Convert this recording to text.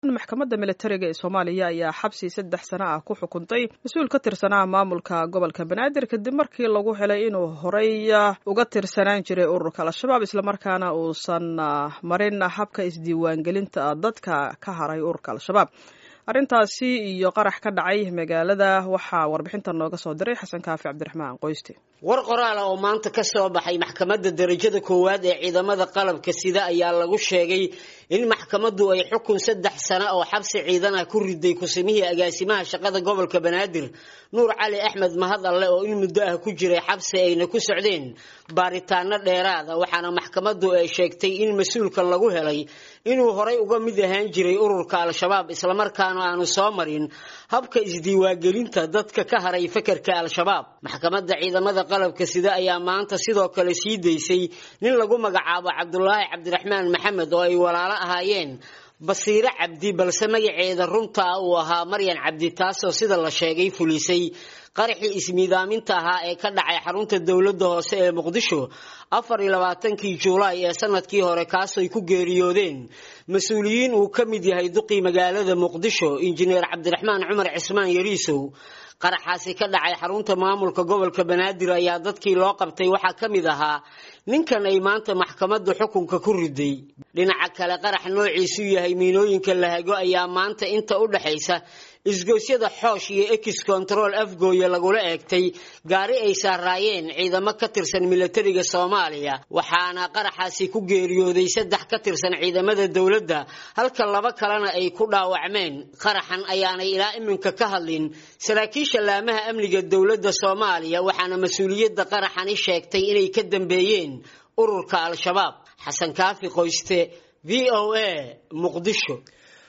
maxkamadda militariga ee soomaaliya ayaa xabsi saddex sano ah ku xukuntay mas-uul ka tirsanaa maamulka gobolka banaadir kadib markii lagu helay inuu horey uga tirsanaan jiray ururka al-shabaab islamarkaana uusan marin habka isdiiwaangelinta dadka ka haray ururka al-shabaab arrintaasi iyo qarax ka dhacay magaalada waxaa warbixintan nooga soo diray xasan kaafi cabdiraxmaan qoyste war qoraala oo maanta ka soo baxay maxkamadda darajada koowaad ee ciidamada qalabka sida ayaa lagu sheegay in maxkamaddu ay xukun saddex sano oo xabsi ciidan ah ku riday kusimihii agaasimaha shaqada gobolka banaadir nuur cali axmed mahad alle oo in muddo ah ku jiray xabsi ayna ku socdeen baaritaano dheeraada waxaana maxkamaddu ay sheegtay in mas-uulkan lagu helay inuu horay uga mid ahaan jiray ururka al-shabaab islamarkaana aanu soo marin habka isdiiwaangelinta dadka ka haray fakarka al-shabaab maxkamadda ciidamada qalabka sida ayaa maanta sidoo kale sii daysay nin lagu magacaabo cabdulaahi cabdiraxmaan maxamed oo ay walaalo ahaayeen basiire cabdi balse magaceeda runtaa uu ahaa maryan cabdi taasoo sida la sheegay fulisay qaraxii ismiidaaminta ahaa ee ka dhacay xarunta dowladda hoose ee muqdisho afar iyo labaatankii juulaay ee sanadkii hore kaasoy ku geeriyoodeen mas-uuliyiin uu ka mid yahay duqii magaalada muqdisho injineer cabdiraxmaan cumar cismaan yariisow qaraxaasi ka dhacay xarunta maamulka gobolka banaadir ayaa dadkii loo qabtay waxaa ka mid ahaa ninkan ay maanta maxkamaddu xukunka ku riday dhinaca kale qarax noociisu yahay miinooyinka lahago ayaa maanta inta u dhaxaysa isgoysyada xoosh iyo ex control afgooye lagula eegtay gaari ay saaraayeen ciidamo ka tirsan milatariga soomaaliya waxaana qaraxaasi ku geeriyooday saddex ka tirsan ciidamada dowladda halka laba kalena ay ku dhaawacmeen qaraxan ayaanay ilaa iminka ka hadlin saraakiisha laamaha amniga dowladda soomaaliya waxaana mas-uuliyadda qaraxani sheegtay inay ka dambeeyeen ururka al-shabaab xasan kaafi qoyste v o a muqdisho